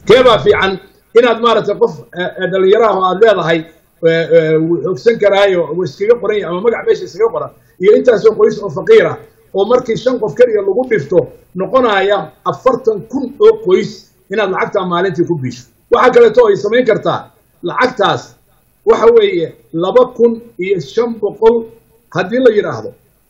keebaa fiican inaad maaragtay qof dhalinyaraha oo aad leedahay wuu xoogsan karaayo wuu iskaga qoran yahay ama magac meesha iskaga qoran iyo intaasoo qoys oo faqiir ah oo markii shan qof keliya lagu dhifto noqonaya afartan kun oo qoys inaad lacagtaa maalintii ku biisho waxaa kaleeto ay samayn kartaa lacagtaas waxa weeye laba kun iyo shan boqol haddii la yidhaahdo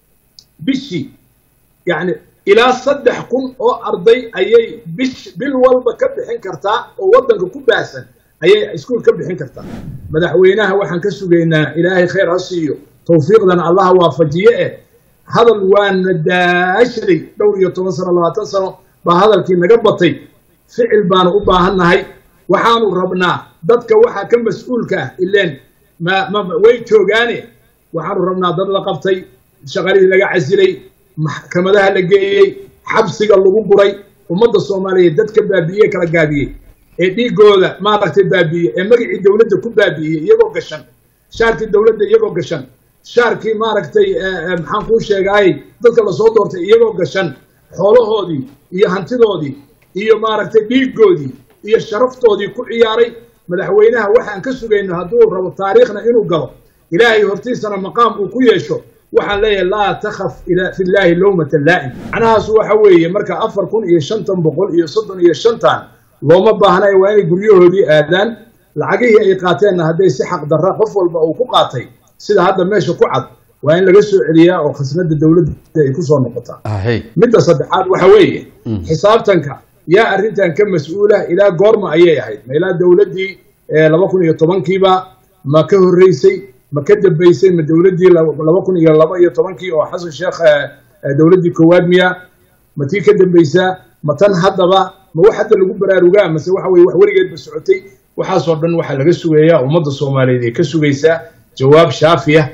bishii yacni ilaa saddex kun oo arday ayay bish bil walba ka bixin kartaa oo waddanka ku baahsan ayay iskuul ka bixin kartaa madaxweynaha waxaan ka sugaynaa ilaahay khayr ha siiyo tawfiiqdan allaha waafajiye eh hadal waana daashaday dhowr iyo toban sano labaatan sano baa hadalkii naga batay ficil baanu u baahannahay waxaanu rabnaa dadka waxaa ka mas-uulka ah ileen ma ma way joogaane waxaanu rabnaa dad la qabtay shaqalihii laga casilay maxkamadaha la geeyey xabsiga lagu guray ummadda soomaaliyeed dadka baabi'iye kala gaabiyey ee dhiigooda maaragtay baabi'iye ee magacii dowladda ku baabi'iyey iyagoo gashan shaarkii dowladda iyagoo gashan shaarkii maaragtay maxaan kuu sheegaayey dadka lasoo doortay iyagoo gashan xoolahoodii iyo hantidoodii iyo maaragtay dhiigoodii iyo sharaftoodii ku ciyaaray madaxweynaha waxaan ka sugayno hadduu rabo taariikhna inuu galo ilaahay hortiisana maqaam uu ku yeesho waxaan leeyahay laa takhaf fi llaahi lowmata laa'im macnahaas waxa weeye marka afar kun iyo shantan boqol iyo soddon iyo shantan looma baahnayo waa inay guryahoodii aadaan lacagihii ay qaateenna hadday si xaq darra qof walba uu ku qaatay sida hadda meesha ku cad waa in laga soo celiyaa oo khasnada dowladda ay ku soo noqotaa midda saddexaad waxa weeye xisaabtanka yaa arrintan ka mas-uula ilaa goorma ayay ahayd ma ilaa dowladdii laba kun iyo tobankiiba ma ka horreysay ma ka dambaysay ma dowladdii laba kun iyo laba iyo tobankii oo xasan sheekh dowladdii koowaad miya ma tii ka dambaysaa ma tan haddaba ma wax hadda lagu baraarugaa mase waxa weye wax weligeedba socotay waxaasoo dhan waxaa laga sugayaa ummadda soomaaliyeed ee ka sugaysaa jawaab shaafiya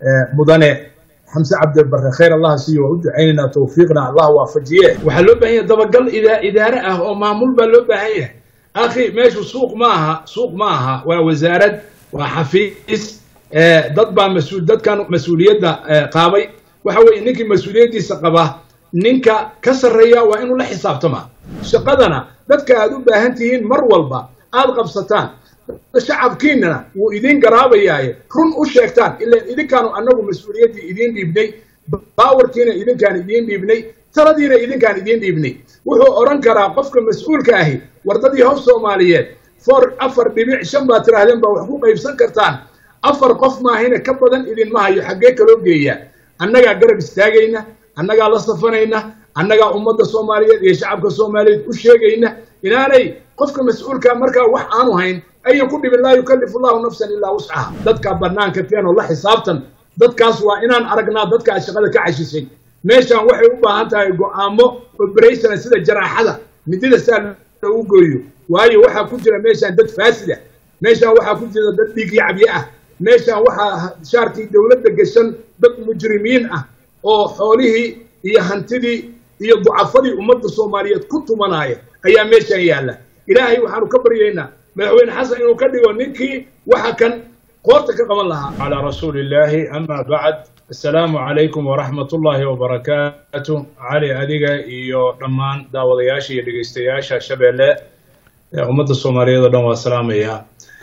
mudane xamse cabdibarre khayr allah siiyo waa u ducaynaynaa tawfiiqna allah waafajiye waxaa loo baahan yahay dabagal idaare ah oo maamul baa loo baahan yahay akhi meeshu suuq ma aha suuq ma aha waa wasaarad waa xafiis dad baa mas-uul dadkan mas-uuliyadda qaabay waxa weeye ninkii mas-uuliyaddiisa qaba ninka ka sarreeya waa inuu la xisaabtamaa shaqadana dadka aad u baahan tihiin mar walba aad qabsataan shacabkiinana wuu idiin garaabayaaye run u sheegtaan ilaan idinkaanu annagu mas-uuliyaddii idiin dhiibnay baawarkiina idinkaan idiin dhiibnay taladiina idinkaan idiin dhiibnay wuxuu odhan karaa qofka mas-uulka ahi wardadii hof soomaaliyeed for afar dhibic shan baad tidhaahdeen baa wax ku qaybsan kartaan afar qof maahina ka badan idinma hayo xaggee kaloo geeyaa annagaa garab istaagayna annagaa la safanayna annagaa ummadda soomaaliyeed iyo shacabka soomaaliyeed u sheegayna inaanay qofka mas-uulka markaa wax aanu hayn ayan ku dhibin laa yukallifu llahu nafsan ilaa wuscaha dadkaa bannaanka keenoo la xisaabtan dadkaas waa inaan aragnaa dadkaa shaqada ka cashishay meeshaan waxay u baahan tahay go'aamo oberationa sida jaraaxada midida saa loogu gooyo waayo waxaa ku jira meeshaan dad faasida meeshaan waxaa ku jira dad dhiigyacabye ah meeshaan waxaa shaarkii dowladda gashan dad mujrimiin ah oo xoolihii iyo hantidii iyo ducafadii ummadda soomaaliyeed ku tumanaya ayaa meeshaan yaalla ilaahay waxaanu ka baryaynaa madaxweyne xasan inuu ka dhigo ninkii waxa kan qoorta ka qaban lahaa calaa rasuuli illaahi ama bacd assalaamu calaykum waraxmat ullaahi wabarakaatu cali adiga iyo dhammaan daawadayaasha iyo dhegeystayaasha shabeelle ummadda soomaaliyeed oo dhan waa salaamaya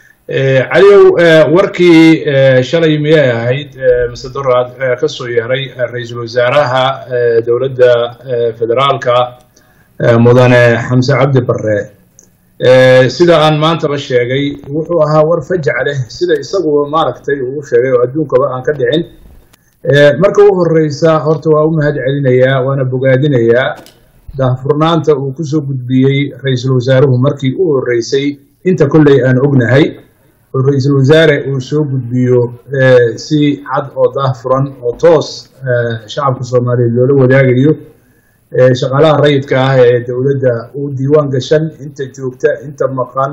caliyow warkii shalay miyay ahayd mise doraad ka soo yeeray ra-iisul wasaaraha dowladda federaalka mudane xamse cabdi barre sida aan maantaba sheegay wuxuu ahaa war fajac leh sida isagu maaragtay uu sheegay oo adduunkaba aan ka dhicin marka u horeysa horta waa u mahad celinayaa waana bogaadinayaa daahfurnaanta uu kusoo gudbiyey ra-iisul wasaaruhu markii u horeysay inta kolley aan ognahay oo ra-iisul wasaare uu soo gudbiyo si cad oo daahfuran oo toos shacabka soomaaliyeed loola wadaagayo shaqaalaha rayidka ah ee dowladda uu diiwaan gashan inta joogta inta maqan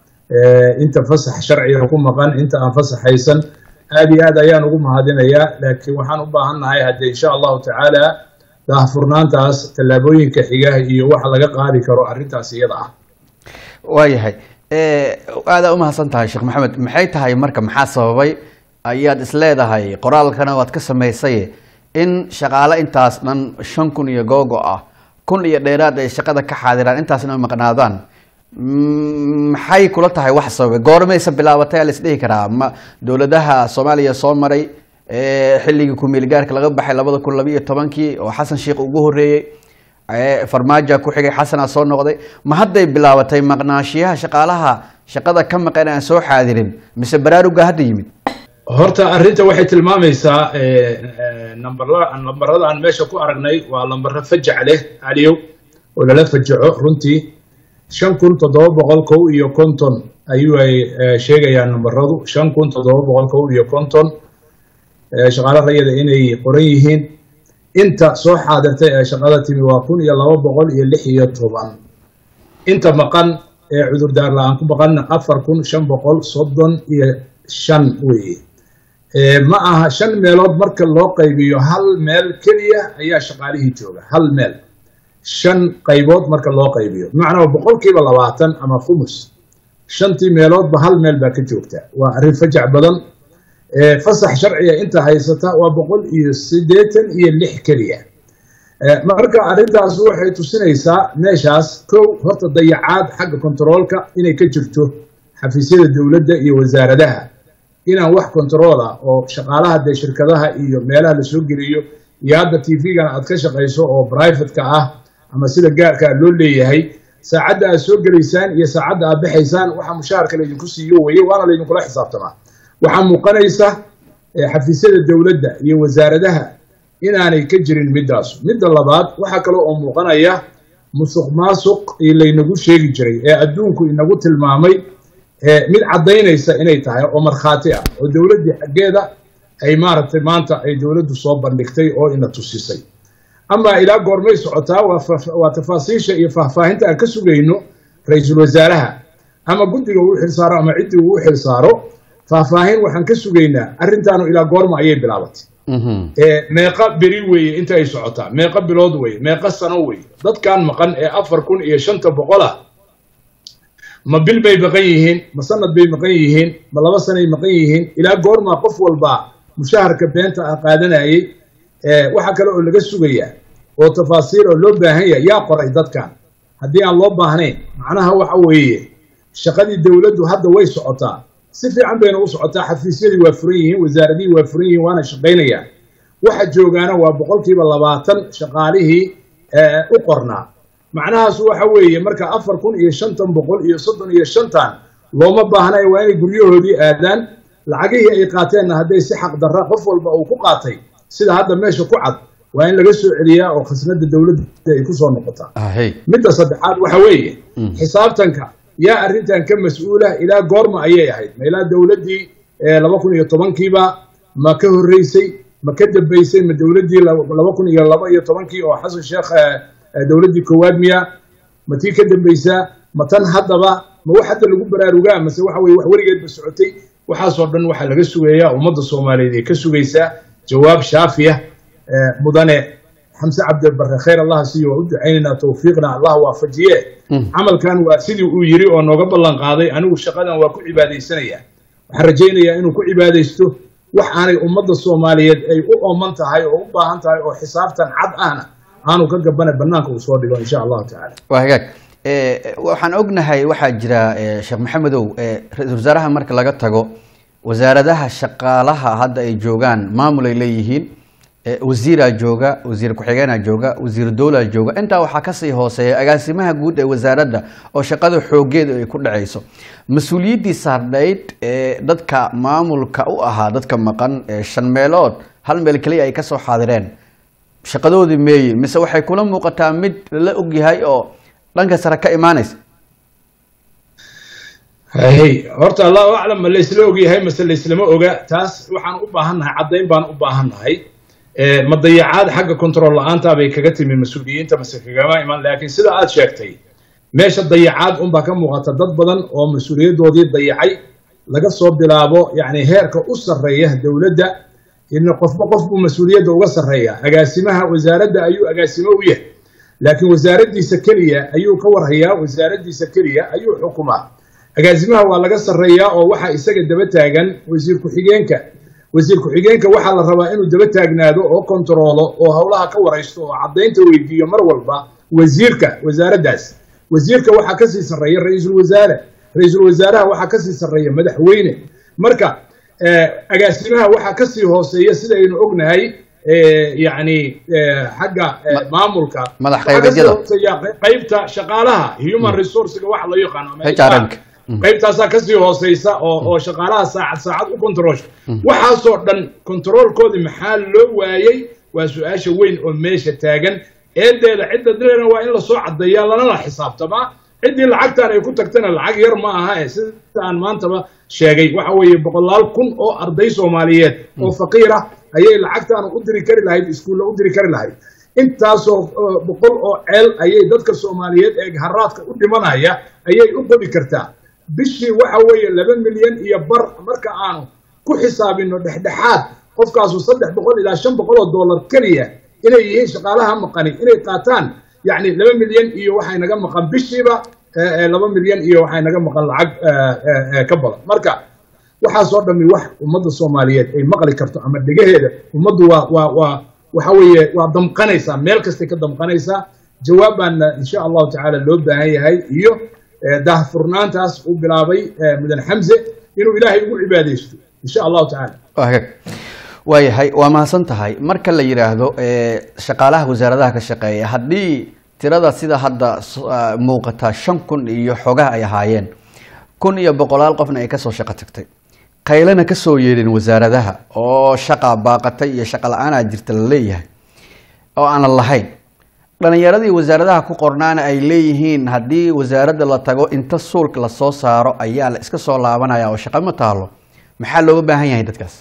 inta fasax sharciga ku maqan inta aan fasaxaysan aad iyo aad ayaan ugu mahadinayaa laakiin waxaan u baahan nahay haddee insha allahu tacaala daahfurnaantaas tallaabooyinka xiga iyo waxa laga qaadi karo arrintaas iyada ah waayahay aada u mahadsan tahay sheekh maxamed maxay tahay marka maxaa sababay ayaad isleedahay qoraalkana waad ka samaysay in shaqaale intaas dhan shan kun iyo googo ah kun iyo dheeraad ay shaqada ka xaadiraan intaasna ay maqnaadaan Mm, maxay kula tahay wax sababay goormaysa bilaabatay aa laisdhihi karaa ma dowladaha soomaaliya soo maray ee xilligii ku-meel gaarka laga baxay labada kun labiiyo tobankii oo xasan sheikh ugu horeeyey ee farmaajo ku xigay xasana soo noqday ma hadday bilaabatay maqnaashiyaha shaqaalaha shaqada ka maqan aan soo xaadirin mise baraaruga hadda yimid horta arrinta waxay tilmaamaysaa nambarla lambarada aan meesha ku aragnay waa lambaro fajac leh caliyow oo lala fajaco runtii shan kun toddoba boqol kow iyo konton ayuu ay eh, sheegayaan nambaradu shan kun toddoba boqol kow iyo konton eh, shaqaale rayada inay qoran yihiin inta soo xaadirtay ee shaqada timi waa kun iyo laba boqol iyo lix iyo toban inta maqan ee cudurdaar la-aan ku maqanna afar kun shan boqol soddon iyo shan weeye Eh, ma aha shan meelood marka loo qaybiyo hal meel keliya ayaa shaqaalihii jooga hal meel shan qaybood marka loo qaybiyo bimacnaa boqolkiiba labaatan ama khumus shantii meeloodba hal meel baa ka joogta waa arrin fajac badan Eh, fasax sharciga inta haysata waa boqol iyo siddeetan iyo lix keliya Eh, marka arrintaas waxay tusinaysaa meeshaas kow horta dayacaad xagga kontaroolka inay ka jirto xafiisyada dowladda iyo wasaaradaha inaan wax control ah oo shaqaalaha dee shirkadaha iyo meelaha lasoo geliyo iyo hadda t v-gan aad ka shaqayso oo private-ka ah ama sida gaarka loo leeyahay saacadda aad soo gelaysaan iyo saacadda aad baxaysaan waxa mushaharka laydinku siiyo weye waana laydinkula xisaabtamaa waxaa muuqanaysa eh, xafiisyada dowladda iyo wasaaradaha inaanay ka jirin middaas midda labaad waxaa kale oo muuqanaya musuq maasuq ii laynagu sheegi jiray ee adduunku inagu tilmaamay eh, mid caddaynaysa inay tahay oo markhaati ah oo dowladdii xaggeeda ay maaragtay maanta ay dowladdu soo bandhigtay oo ina tusisay ama ilaa goormay socotaa waa fa- waa tafaasiisha iyo faahfaahinta aan ka sugayno ra-iisul wasaaraha ama guddiga uu xilsaaro ama ciddii uu xilsaaro faahfaahin waxaan ka sugaynaa arrintaanu ilaa goorma ayay bilaabatay Mhm. ee meeqa beri weeye inta ay socotaa meeqa bilood weeye meeqa sano weeye dadkan maqan ee afar kun iyo shanta boqol ah ma bil bay maqan yihiin ma sanad bay maqan yihiin ma laba sanay maqan yihiin ilaa goormaa qof walba mushaharka beenta ah qaadanayay ee waxaa kale oo laga sugayaa oo tafaasiir oo loo baahan yahay yaa qoray dadkan haddii aan loo baahnayn macnaha waxa weeye shaqadii dowladdu hadda way socotaa si fiican bayna u socotaa xafiisyadii waa furan yihiin wasaaradihii waa furan yihiin waana shaqaynayaan waxa joogaana waa boqolkiiba labaatan shaqaalihii ee, u qornaa macnahaas waxa weeye marka afar kun iyo shantan boqol iyo soddon iyo shantan looma baahnayo waa inay guryahoodii aadaan lacagihii ay qaateenna hadday si xaq darra qof walba uu ku qaatay sida hadda meesha ku cad waa in laga soo celiyaa oo khasnada dowladda ay ku soo noqotaa ahey midda saddexaad waxa weeye xisaabtanka yaa arrintan ka mas-uula ilaa goorma ayay ahayd ma ilaa dowladdii eh, laba kun iyo tobankiiba ma ka horreysay ma ka dambeysay ma dowladdii laba laba kun iyo laba iyo tobankii oo xasan sheekh eh, eh, dowladdii koowaad miya ma tii ka dambeysaa ma tan haddaba ma wax hadda lagu baraarugaa mase waxa weye wax weligeedba socotay waxaasoo dhan waxaa laga sugayaa ummadda soomaaliyeed ee ka sugaysaa jawaab shaafiya eh, mudane xamse cabdibarre khayr allah siiyo waa u ducaynaynaa tawfiiqna allah waafajiye camalkan waa sidii uu yiri oo nooga ballan qaaday anigu shaqadan waa ku cibaadaysanayaa waxaan rajaynayaa inuu ku cibaadaysto wax aanay ummadda soomaaliyeed ay u ooman tahay oo u baahan tahay oo xisaabtan cad ahna aanu ka gabana banaanka uu soo dhigo insha allahu tacaala waa hagaag Eh, waxaan ognahay waxaa jira eh, sheekh maxamedow eh, ra-iisul wasaaraha marka laga tago wasaaradaha shaqaalaha hadda ay joogaan maamul ay leeyihiin eh, wasiiraa jooga wasiir ku-xigeenaa jooga wasiir dowlaa jooga intaa waxaa kasii hooseeya agaasimaha guud ee wasaaradda oo shaqada xoogeedu ay ku dhacayso mas-uuliyaddii saardhayd ee dadka maamulka u ahaa dadka maqan ee shan meelood hal meel keliya ay kasoo xaadireen shaqadoodii meeye mise waxay kula muuqataa mid la ogyahay oo dhanka sare ka imaanaysa hey horta allahu aclam ma laysla ogyahay mase layslama oga taas waxaan u baahannahay caddayn baan u baahannahay Eh, ma dayacaad xagga control la-aanta bay kaga timi mas-uuliyiinta mase kagama iman laakiin sida aad sheegtay meesha dayacaad unbaa ka muuqata dad badan oo mas-uuliyaddoodii dayacay laga soo bilaabo yacni heerka u sarreeya dowladda in qofba qof buu mas-uuliyadda uga sarreeya agaasimaha wasaaradda ayuu agaasimo u yahay laakiin wasaaraddiisa keliya ayuu ka warhayaa wasaaraddiisa keliya ayuu xukumaa agaasimaha waa laga sarreeyaa oo waxaa isaga daba taagan wasiir ku-xigeenka wasiir ku-xigeenka waxaa la rabaa inuu daba taagnaado oo kontaroolo oo howlaha ka waraysto oo caddaynta weydiiyo mar walba wasiirka wasaaraddaas wasiirka waxaa kasii sarreeya ra-iisul wasaare ra-iisul wasaaraha waxaa kasii sarreeya madaxweyne marka agaasimaha waxaa kasii hooseeya sidaynu ognahay yani xagga maamulka madax qaybeedyada qaybta shaqaalaha human resourcega waxa loo yaqaano HRM qaybtaasaa kasii hooseysa oo oo shaqaalaha saacad saacad u controlsha waxaasoo dhan controlkoodii maxaa loo waayey waa su-aasha weyn oo meesha taagan eedeeda cidda dileena waa in lasoo caddeeyaa lanala xisaabtamaa ciddii lacagtan ay ku tagtana lacag yar ma aha e sida aan maantaba sheegay waxa weeye boqolaal kun oo arday soomaaliyeed oo faqiir ah ayay lacagtaan u diri kari lahayd iskuulla u diri kari lahayd intaasoo boqol oo ceel ayay dadka soomaaliyeed ee haraadka u dhimanaya ayay u qodi kartaa bishii waxa weeye laba milyan iyo bar marka aanu ku xisaabino dhexdhexaad qofkaasu saddex boqol ilaa shan boqol oo dollar keliya inay yihiin shaqaalaha maqani inay qaataan yacni laba milyan iyo waxay naga maqan bishiiba laba milyan iyo waxay naga maqan lacag ka badan marka waxaasoo dhami wax ummadda soomaaliyeed ay maqli karto ama dhegaheeda ummaddu waa waa waa waxa weeye waa damqanaysaa meel kastay ka damqanaysaa jawaab baana insha allahu tacaala loo baahan yahay iyo daahfurnaantaas uu bilaabay mudan xamse inuu ilaahay ugu cibaadaysto insha allahu tacaala hagaag waayahay waa mahadsan tahay marka la yidhaahdo shaqaalaha wasaaradaha ka shaqeeya haddii tirada sida hadda muuqata shan kun iyo xogaha ay ahaayeen kun iyo boqolaal qofna ay kasoo shaqo tagtay qaylana kasoo yeedhin wasaaradaha oo shaqa baaqatay iyo shaqa la-aanaa jirta la leeyahay oo aanan lahayn dhalinyaradii wasaaradaha ku qornaana ay leeyihiin haddii wasaaradda la tago inta suulka lasoo saaro ayaa la iska soo laabanaya oo shaqa ma taalo maxaa looga baahan yahay dadkaas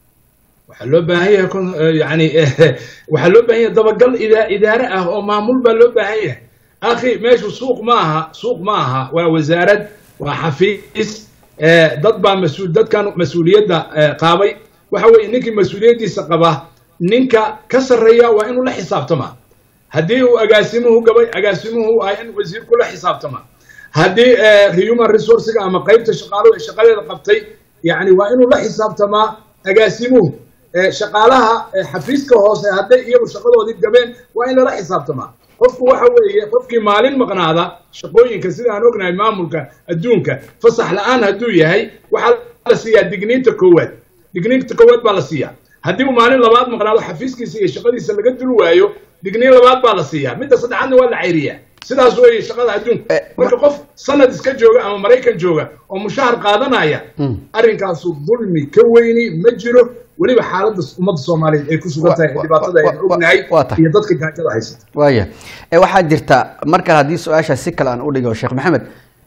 waxaa loo baahan yahay yani waxaa loo baahan yahay dabagal ida idaare ah oo maamul baa loo baahan yahay akhi meeshu suuq ma aha suuq ma aha waa wasaarad waa xafiis dad baa mas-uul dadkan mas-uuliyadda qaabay waxa weeye ninkii mas-uuliyaddiisa qaba ninka ka sarreeya waa inuu la xisaabtama haddii uu agaasimuhu gabay agaasimuhu ah in wasiirku la xisaabtama haddii human resourcega ama qaybta shaqaaluhu ay shaqadeeda qabtay yani waa inuu la xisaabtamaa agaasimuhu shaqaalaha xafiiska hoose hadday iyagu shaqadoodii gabeen waa in lala xisaabtamaa qofku waxa weeye qofkii maalin maqnaada shaqooyinka sida aan ognahay maamulka adduunka fasax la-aan hadduu yahay waxaa la siiyaa digniinta koowaad digniinta koowaad baa la siiyaa haddii uu maalin labaad maqnaado xafiiskiisa iyo shaqadiisa laga dul waayo digniin labaad baa la siiyaa midda saddexaadna waa la cayriyaa sidaas weeye shaqada adduunka marka qof sanad iska jooga ama maraykan jooga oo mushahar qaadanaya arrinkaasu dulmi ka weyni ma jiro weliba xaaladda ummadda soomaaliyeed ay ku sugan tahay dhibaatada aynu ognahay iyo dadka gaajada haysata waaya waxaa jirta marka haddii su-aasha si kale aan u dhigo sheekh maxamed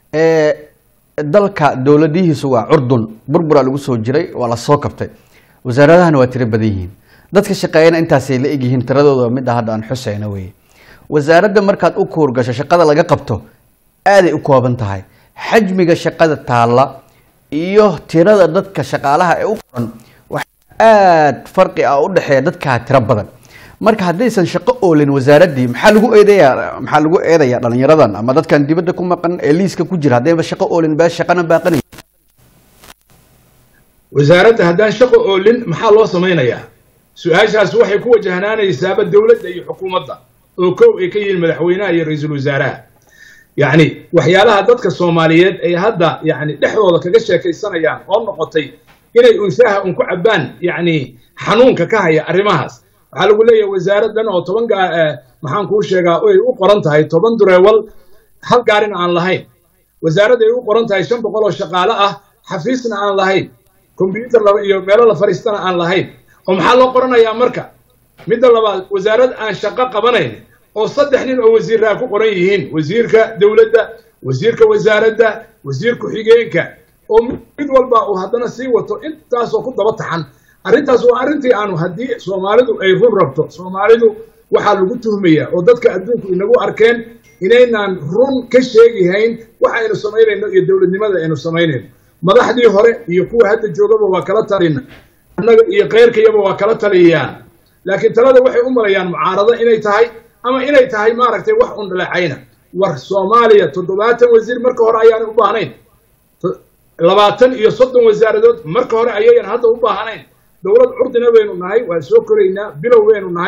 dalka dowladihiisu waa curdun burburaa lagu soo jiray waa la soo kabtay wasaaradahana waa tiro badan yihiin dadka shaqeeyana intaasay la egyihiin tiradooda midda hadda aan xuseyna weye wasaaradda markaad u kuurgasho shaqada laga qabto aaday u kooban tahay xajmiga shaqada taalla iyo tirada dadka shaqaalaha ee u qoran waxaa aada farqi ah u dhexeeya dadkaa tiro badan marka haddaysan shaqo oolin wasaaraddii maxaa lagu eedayaa maxaa lagu eedayaa dhalinyaradan ama dadkan dibadda ku maqan ee liiska ku jira haddayba shaqo oolin baa shaqana baaqanay wasaaradda haddaan shaqo oolin maxaa loo samaynayaa su-aashaas waxay ku wajahnaanaysaaba dowladda iyo xukuumadda oo kow ay ka yihiin madaxweynaha iyo ra-iisul wasaaraha yacni waxyaalaha dadka soomaaliyeed ay hadda yani dhexdooda kaga sheekaysanayaan oo noqotay inay unshaaha un ku cabbaan yacni xanuunka ka haya arrimahaas waxaa lagu leeyahay wasaaraddan oo toban maxaan kuu sheegaa ay u qoran tahay toban dureewal hal gaarina aan lahayn wasaaradda ay u qoran tahay shan boqol oo shaqaale ah xafiisna aan lahayn combyuutar iyo meelo la fadhiistana aan lahayn oo maxaa loo qoranayaa marka midda labaad wasaarad aan shaqo qabanayn oo saddex nin oo wasiirraa ku qoran yihiin wasiirka dowladda wasiirka wasaaradda wasiir ku-xigeenka oo mid walba uu haddana sii wato intaasoo ku daba taxan arrintaas waa arrintii aanu haddii soomaalidu ay run rabto soomaalidu waxaa lagu tuhmaya oo dadka adduunku inagu arkeen inaynaan run ka sheegihayn waxa aynu samaynayno iyo dowladnimada aynu samaynayno madaxdii hore iyo kuwa hadda joogaba waa kala talina annaga iyo keyrkayaba waa kala taliyaan laakiin talada waxay u malayaan mucaarado inay tahay ama inay tahay maaragtay wax un dhaleecayna war soomaaliya toddobaatan wasiir marka hore ayaanay u baahnayn labaatan iyo soddon wasaaradood marka hore ayayan hadda u baahnayn dowlad curdina baynu nahay waan soo koraynaa bilow baynu nahay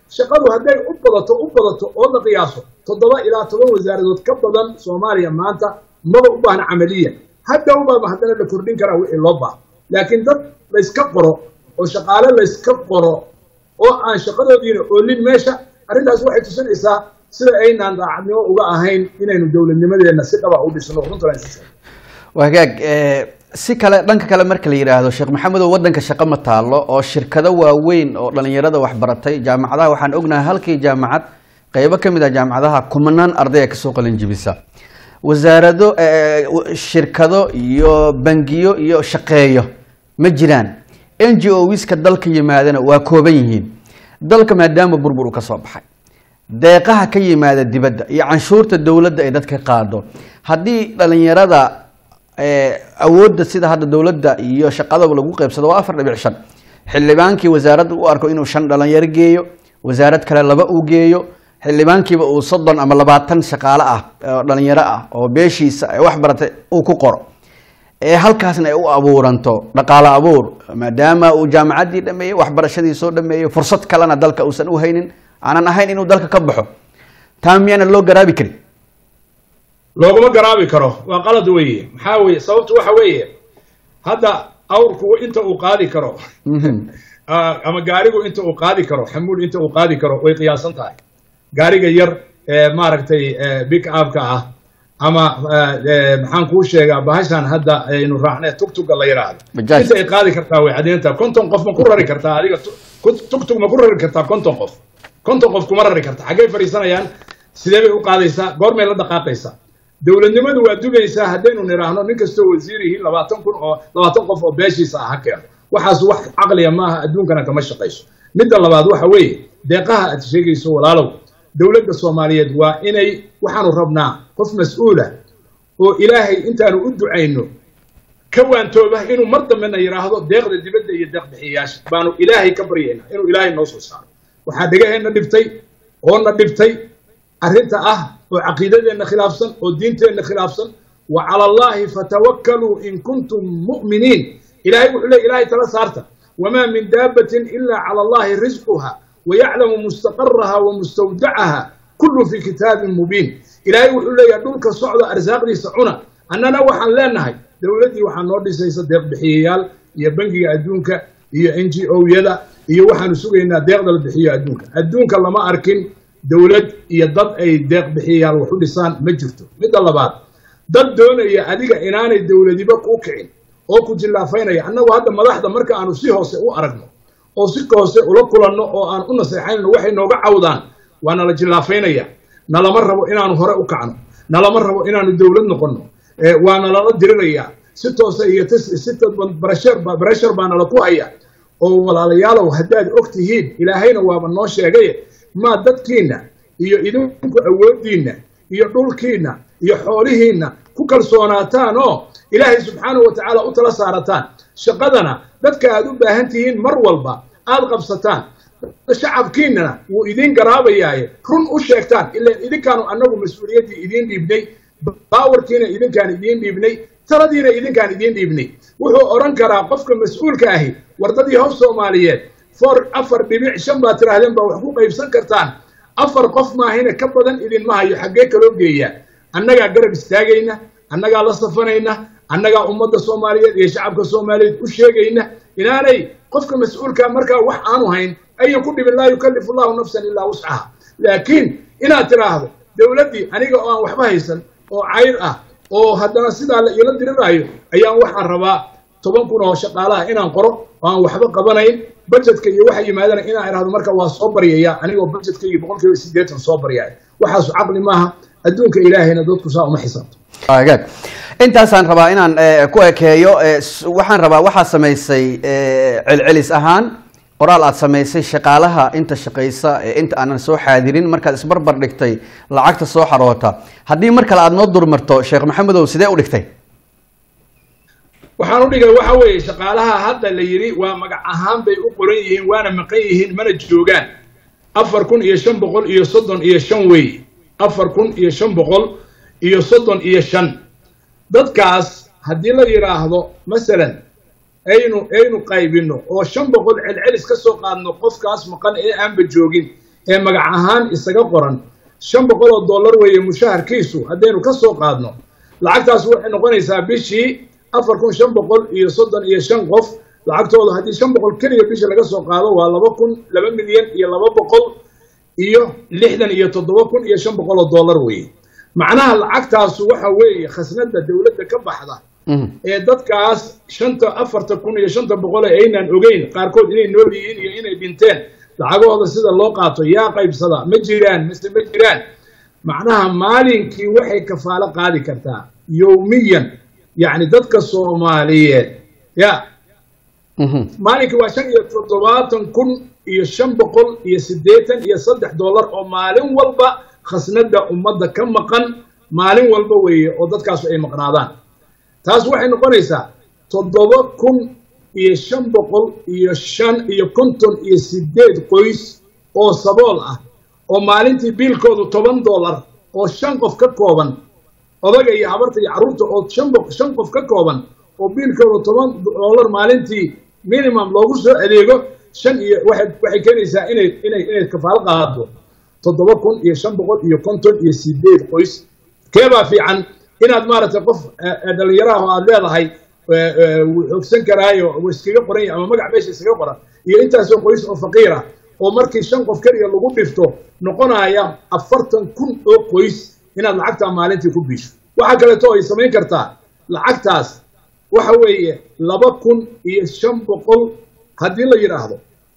shaqadu hadday u badato u badato oo la qiyaaso toddoba ilaa toban wasaaradood ka badan soomaaliya maanta maba u baahna camaliya hadhowbaaba haddana la kordhin karaa wixii loo baaha laakiin dad layska qoro oo shaqaale layska qoro oo aan shaqadoodiina oolin meesha arrintaas waxay tusinaysaa sida aynaan daacadnimo uga ahayn inaynu dowladnimadeenna si dhaba u dhisno runtan wagaag si kale dhanka kale marka la yidhaahdo sheekh maxamedow waddanka shaqo ma taalo oo shirkado waaweyn oo dhalinyarada waxbaratay jaamacadaha waxaan ognahay halkii jaamacad qeybo ka mid ah jaamacadaha kumanaan ardaya kasoo qalinjibisa wasaarado shirkado iyo bangiyo iyo shaqeeyo ma jiraan n g o wiska dalka yimaadana waa kooban yihiin dalka maadaama burbur u ka soo baxay deeqaha ka yimaada dibadda iyo canshuurta dowladda ay dadka qaado haddii dhalinyarada awoodda sida hadda dowladda iyo shaqadaba lagu qeybsado waa afar dhibic shan xildhibaankii wasaaradda u arko inuu shan dhalinyaro geeyo wasaarad kale laba uu geeyo xildhibaankiiba uu soddon ama labaatan shaqaale ah oo dhalinyaro ah oo beeshiisa ay wax baratay uu ku qoro ee halkaasna ay u abuuranto dhaqaale abuur maadaama uu jaamacaddii dhameeyey waxbarashadii soo dhameeyey fursad kalena dalka uusan u haynin aanan ahayn inuu dalka ka baxo taa miyaana loo garaabi karin looguma garaabi karo waa qalad weeye maxaa weye sababtu waxa weeye hadda awrku inta uu qaadi karo ama gaarigu inta uu qaadi karo xamuul inta uu qaadi karo way qiyaasan tahay gaariga yar ee maaragtay big upka ah ama maxaan kuu sheegaa bahashan hadda aynu raacnay tugtuga la yidhaahdo inta ay qaadi kartaa way caddeyntaa konton qof ma ku rari kartaa adiga tugtug ma ku rari kartaa konton qof konton qof kuma rari karta xaggay fadhiisanayaan sidee bay u qaadaysaa goormay la dhaqaaqaysaa dowladnimadu waa dugaysaa haddaynu nidhaahno nin kastoo wasiirihii labaatan kun oo labaatan qof oo beeshiisa ah ha keeno waxaas wax caqliya maaha adduunkana kama shaqayso midda labaad waxa weeye deeqaha aad sheegayso walaalow dowladda soomaaliyeed waa inay waxaanu rabnaa qof mas-uula oo ilaahay intaanu u ducayno ka waantooba inuu mar dambena yidhaahdo deeqda dibadda iyo deeq bixiyayaasha baanu ilaahay ka baryaynaa inuu ilaahay noo soo saaro waxaa dhegaheenna dhibtay oona dhibtay arrinta ah oo caqiidadeenna khilaafsan oo diinteenna khilaafsan wa cala allaahi fatawakkaluu in kuntum mu'miniin ilahay wuxuu leey ilahay tala saarta wamaa min daabbatin ilaa cala allahi risquha wayaclamu mustaqaraha wa mustawdacaha kullu fi kitaabin mubiin ilaahay wuxuu leeyahay dhulka socda arsaaqdiisa cuna annana waxaan leenahay dowladdii waxaa noo dhisaysa deeq bixiyayaal iyo bangiga adduunka iyo n g o-yada iyo waxaanu sugaynaa deeqda la bixiyo adduunka adduunka lama arkin dowlad iyo dad ay deeq bixiyayaal wax u dhisaan ma jirto midda labaad dad doonaya adiga inaanay dowladiba kuu kicin oo ku jillaafaynaya annagu hadda madaxda marka aanu si hoose u aragno oo si hoose ula kulanno oo aan u naseexaynno waxay nooga cawdaan waa nala jillaafaynaya nalama rabo inaanu hore u kacno nalama rabo inaanu dowlad noqonno waa nalala diriraya si toose iyo si bareshar baa nala ku haya oo walaalayaalow haddaad og tihiin ilaahayna waaba noo sheegaye maa dadkiinna iyo idinku awooddiinna iyo dhulkiinna iyo xoolihiinna ku kalsoonaataan oo ilaahay subxaanahu wa tacaala u tala saarataan shaqadana dadka aad u baahan tihiin mar walba aad qabsataan shacabkiinnana wuu idiin garaabayaaye run u sheegtaan ilaan idinkaanu annagu mas-uuliyaddii idiin dhiibnay baawarkiina idinkaan idiin dhiibnay taladiina idinkaan idiin dhiibnay wuxuu odhan karaa qofka mas-uulka ahi wardadii hof soomaaliyeed for afar dhibic shan baad tidhaahdeen baa wax ku qaybsan kartaan afar qof maahina ka badan idinma hayo xaggee kaloo geeyaa annagaa garab istaagayna annagaa la safanayna annagaa ummadda soomaaliyeed iyo shacabka soomaaliyeed u sheegayna inaanay qofka mas-uulka markaa wax aanu hayn ayan ku dhibin laa yukallifu allahu nafsan ilaa wuscaha laakiin inaad tidhaahdo dowladdii aniga oo aan waxba haysan oo cayr ah oo haddana sidaa la iila diriraayo ayaan waxaan rabaa toban kun oo shaqaalaha inaan qoro oo aan waxba qabanayn budgetka iyo waxa yimaadana inaan idhahdo marka waa soo baryaya anigoo budgetkaygi boqol kiiba siddeetan soo baryaya waxaasu caqli maaha adduunka ilaahayna dadku saa uma xisaabto agaag intaasaan rabaa inaan ku ekeeyo waxaan rabaa waxaa samaysay celcelis ahaan qoraal aad samaysay shaqaalaha inta shaqaysa ee inta aanan soo xaadirin markaad isbarbar dhigtay lacagta soo xaroota haddii mar kale aad noo durmarto sheekh maxamedow sidee u dhigtay waxaan u dhigay waxa weeye shaqaalaha hadda la yidhi waa magac ahaan bay u qoran yihiin waana maqan yihiin mana joogaan afar kun iyo shan boqol iyo soddon iyo shan weeye afar kun iyo shan boqol iyo soddon iyo shan dadkaas haddii la yidhaahdo masalan aynu aynu qaybinno oo shan boqol celcelis ka soo qaadno qofkaas maqan ee aanba joogin ee magac ahaan isaga qoran shan boqol oo dollar weeye mushaharkiisu haddaynu ka soo qaadno lacagtaas waxay noqonaysaa bishii afar kun shan boqol iyo soddon iyo shan qof lacagtooda haddii shan boqol keliya bishii laga soo qaado waa laba kun laba milyan iyo laba boqol iyo lixdan iyo toddoba kun iyo shan boqol oo dollar weeye macnaha lacagtaasu waxa weeye khasnada dowladda ka baxda ee dadkaas shanta afarta kun iyo shanta boqol ee aynaan ogeyn qaarkood inay nool yihiin iyo inay dhinteen lacagahooda sida loo qaato yaa qaybsada ma jiraan mise ma jiraan macnaha maalinkii waxay kafaalo qaadi kartaa yowmiyan yacni dadka soomaaliyeed ya maalinkii waa shan iyo toddobaatan kun iyo shan boqol iyo siddeetan iyo saddex dollar oo maalin walba khasnada ummadda ka maqan maalin walba weeye oo dadkaasu ay maqnaadaan taas waxay noqonaysaa toddoba kun iyo shan boqol iyo shan iyo konton iyo sideed qoys oo sabool ah oo maalintii biilkoodu toban dollar oo shan qof ka kooban odaga iyo habarta iyo carruurta oo shan shan qof ka kooban oo biilkoodu toban dollar maalintii minimum loogu soo adeego shan iyo waxay waxay keenaysaa inay inay inay kafaalo qaado toddoba kun iyo shan boqol iyo konton iyo sideed qoys keebaa fiican inaad maaragtay qof dhalinyaraha oo aad leedahay wuu xoogsan karaayo wuu iskaga qoran yahay ama magac meesha iskaga qoran iyo intaasoo qoys oo faqiir ah oo markii shan qof keliya lagu dhifto noqonaya afartan kun oo qoys inaad lacagtaa maalintii ku biisho waxaa kaleeto ay samayn kartaa lacagtaas waxa weeye laba kun iyo shan boqol haddii la yidhaahdo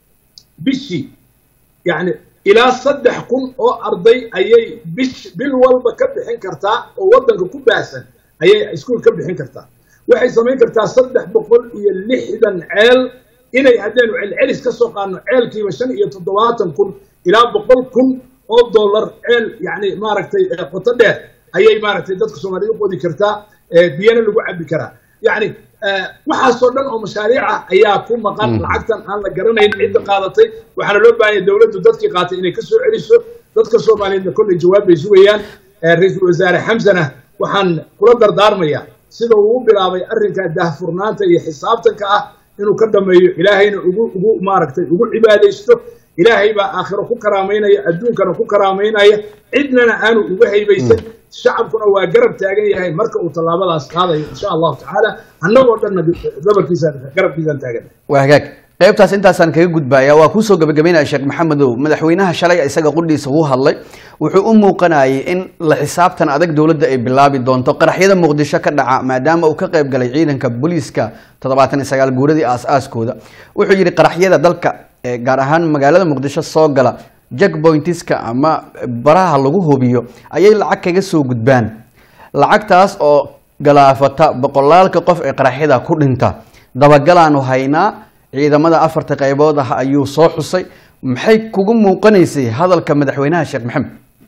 bishii yacni ilaa saddex kun oo arday ayay bish bil walba ka bixin kartaa oo waddanka ku baahsan ayay iskuol ka bixin kartaa waxay samayn kartaa saddex boqol iyo lixdan ceel inay haddaynu celcelis ka soo qaadno ceelkiiba shan iyo toddobaatan kun ilaa boqol kun oo dollar ceel yacni maaragtay qoto dheer ayay maaragtay dadka soomaaliyed u qodi kartaa biyana lagu cabbi karaa yacni waxaasoo dhan oo mashaariic ah ayaa ku maqan lacagtan aan la garanayn cidda qaadatay waxaana loo baahanya dowladdu dadkii qaatay inay ka soo celiso dadka soomaaliyeedna kolley jawaab bay sugayaan ra-iisul wasaare xamsana waxaan kula dardaarmayaa sida uu u bilaabay arrinka daahfurnaanta iyo xisaabtanka ah inuu ka dhameeyo ilaahayna ugu ugu maaragtay ugu cibaadaysto ilaahay baa aakhiro ku karaamaynaya adduunkana ku karaamaynaya cidnana aanu uga haybaysan shacabkuna waa garab taagan yahay marka uu tallaabadaas qaadayo insha allahu tacaala annagoo dhanna dabarkiisa garabkiisaan taagan waa hagaag qaybtaas intaasaan kaga gudbaya waa kuusoo gabagabeynaya sheekh maxamedow madaxweynaha shalay isaga qudhiisa wuu hadlay wuxuu u muuqanayay in la xisaabtan adag dowladda ay bilaabi doonto qaraxyada muqdisho ka dhaca maadaama uu ka qayb galay ciidanka booliiska toddobaatan iyo sagaal guuradii aas-aaskooda wuxuu yidhi qaraxyada dalka gaar ahaan magaalada muqdisho soo gala jackpointiska ama baraha lagu hubiyo ayay lacag kaga soo gudbaan lacagtaas oo galaafata boqolaalka qof ee qaraxyada ku dhinta dabagalaanu haynaa ciidamada afarta qaybood ah ayuu soo xusay maxay kugu muuqanaysay hadalka madaxweynaha sheekh maxamed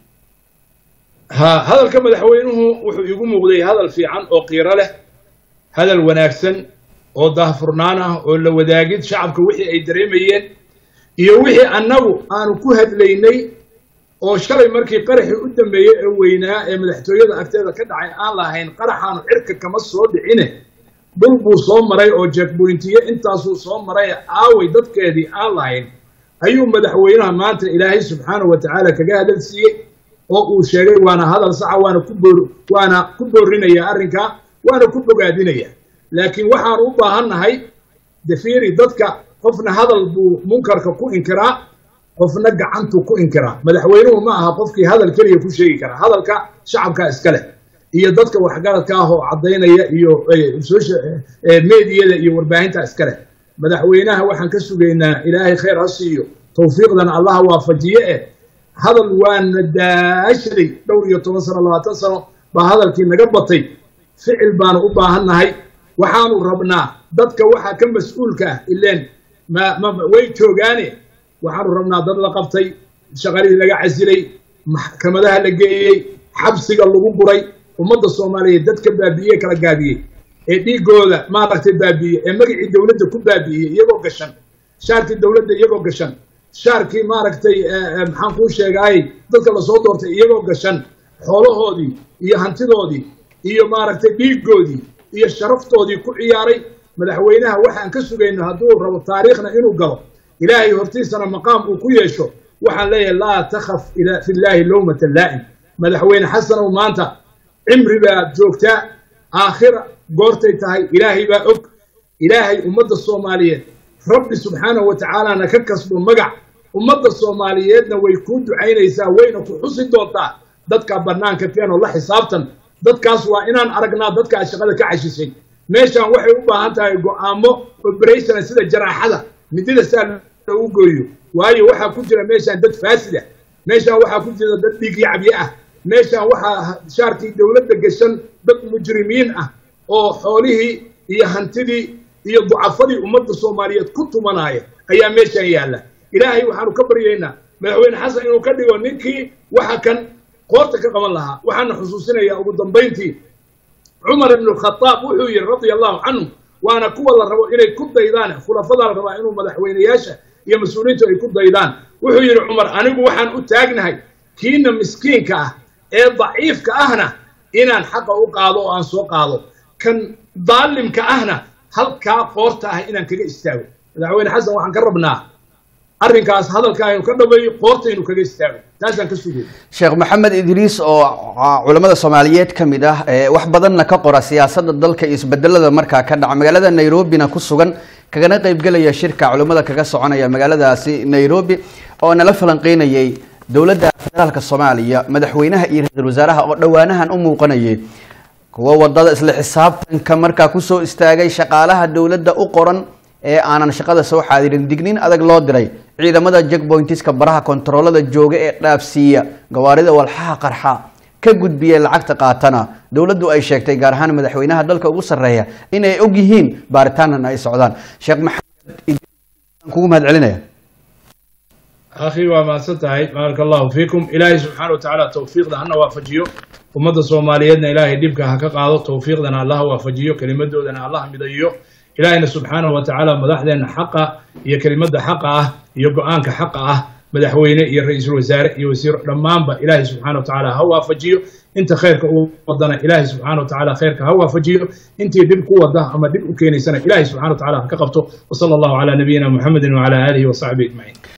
ha hadalka madaxweynuhu wuxuu iigu muuqday hadal fiican oo qiiro leh hadal wanaagsan oo daahfurnaan ah oo la wadaagid shacabka wixii ay dareemayeen iyo wixii annagu aanu ku hadlaynay oo shalay markii qaraxii u dambeeyey ee weynaa ee madaxtooyada agteeda ka dhacay aan lahayn qaraxaanu cirka kama soo dhicine dhul buu soo maray oo jeekboyntiye intaasuu soo maray aaway dadkeedii aan lahayn ayuu madaxweynaha maanta ilaahay subxaanahu wa tacaala kaga hadal siiyey oo uu sheegay waana hadal saxa waana ku boor waana ku boorinaya arrinkaa waana ku bogaadinaya laakiin waxaan u baahannahay defiiri dadka qofna hadal buu munkarka ku inkiraa qofna gacantuu ku inkiraa madaxweynuhu ma aha qofkii hadal keliya ku sheegi karaa hadalka shacabka iska leh iyo dadka waxgaradka ah oo caddaynaya iyo meediyada iyo warbaahinta iska leh madaxweynaha waxaan ka sugaynaa ilaahay khayr ha siiyo tawfiiqdana allaha waafajiye eh hadal waana daashaday dhowr iyo toban sano labaatan sano baa hadalkii naga batay ficil baanu u baahannahay waxaanu rabnaa dadka waxaa ka mas-uulka ah ileen ma ma way joogaane waxaanu rabnaa dad la qabtay shaqalihii laga casilay maxkamadaha la geeyey xabsiga lagu guray ummadda soomaaliyeed dadka baabi'iye kala gaabiyey ee dhiigooda maaragtay baabi'iye ee magacii dowladda ku baabi'iyey iyagoo gashan shaarkii dowladda iyagoo gashan shaarkii maaragtay maxaan kuu sheegaayey dadka lasoo doortay iyagoo gashan xoolahoodii iyo hantidoodii iyo maaragtay dhiigoodii iyo sharaftoodii ku ciyaaray madaxweynaha waxaan ka sugayno hadduu rabo taariikhna inuu galo ilaahay hortiisana maqaam uu ku yeesho waxaan leeyahay laa takhaf fi llaahi lowmata laa'im madaxweyne xasanow maanta cimri baad joogtaa aakhira goortay tahay ilaahay baa og ilaahay ummadda soomaaliyeed rabbi subxaanahu wa tacaalana ka kasbo magac ummadda soomaaliyeedna way kuu ducaynaysaa wayna ku xusi doontaa dadka bannaanka keenoo la xisaabtan dadkaas waa inaan aragnaa dadkaa shaqada ka cashishay meeshaan waxay u baahan tahay go'aamo oberationa sida jaraaxada midida saa loogu gooyo waayo waxaa ku jira meeshaan dad faasida meeshaan waxaa ku jira dad dhiigyacbiye ah meeshaan waxaa shaarkii dowladda gashan dad mujrimiin ah oo xoolihii iyo hantidii iyo ducafadii ummadda soomaaliyeed ku tumanaya ayaa meeshaan yaalla ilaahay waxaanu ka baryaynaa madaxweyne xasan inuu ka dhigo ninkii waxa kan qoorta ka qaban lahaa waxaana xusuusinayaa ugu dambayntii cumar ibnu khadaab wuxuu yidhi radia allahu canhu waana kuwa la rabo inay ku daydaan khulafadaa la rabaa inuu madaxweyneyaasha iyo mas-uuliyiintu ay ku daydaan wuxuu yidhi cumar anigu waxaan u taagnahay kiina miskiinka ah ee daciifka ahna inaan xaqa u qaado oo aan soo qaado kan daalimka ahna halkaa qoorta ah inaan kaga istaago madaxweyne xasan waxaan ka rabnaa arrinkaas hadalka aynu ka dhameeyo qoortaynu kaga istaago taasaan ka sugay sheekh maxamed idriis oo culamada soomaaliyeed ka mid ah wax badanna ka qora siyaasadda dalka iyo isbedelada markaa ka dhaca magaalada nairobina ku sugan kagana qaybgelaya shirka culimmada kaga soconaya magaaladaasi nairobi oo nala falanqeynayay dowladda federaalka soomaaliya madaxweynaha iyo ra-iisul wasaaraha oo dhowaanahan u muuqanayay kuwa wadada isla xisaabtanka markaa kusoo istaagay shaqaalaha dowladda u qoran ee aanan shaqada soo xaadirin digniin adag loo diray ciidamada jackpointiska baraha kontaroolada jooga ee dhaafsiiya gawaarida walxaha qarxa ka gudbiya lacagta qaatana dowladdu ay sheegtay gaar ahaan madaxweynaha dalka ugu sarreeya inay og yihiin baaritaanana ay socdaan sheekh maxamed kugu mahad celinaya akhi waa mahadsan tahay baaraka allahu fiikum ilaahay subxaana wa tacaala towfiiqda hana waafajiyo ummadda soomaaliyeedna ilaahay dhibka ha ka qaado towfiiqdana allah waafajiyo kelimadoodana allah midayo ilaahayna subxaanahu wa tacaala madaxdeenna xaqa iyo kelimadda xaqa ah iyo go-aanka xaqa ah madaxweyne iyo ra-iisul wasaare iyo wasiiro dhammaanba ilaahay subxana wa tacaala ha waafajiyo inta khayrka u wadana ilaahay subxaana wa tacaala khayrka ha waafajiyo intii dhib ku wada ama dhib u keenaysana ilaahay subxana wa tacaala ha ka qabto wasala allahu calaa nabiyina muxamedin wacala aalihi wasaxbihi ajmaciin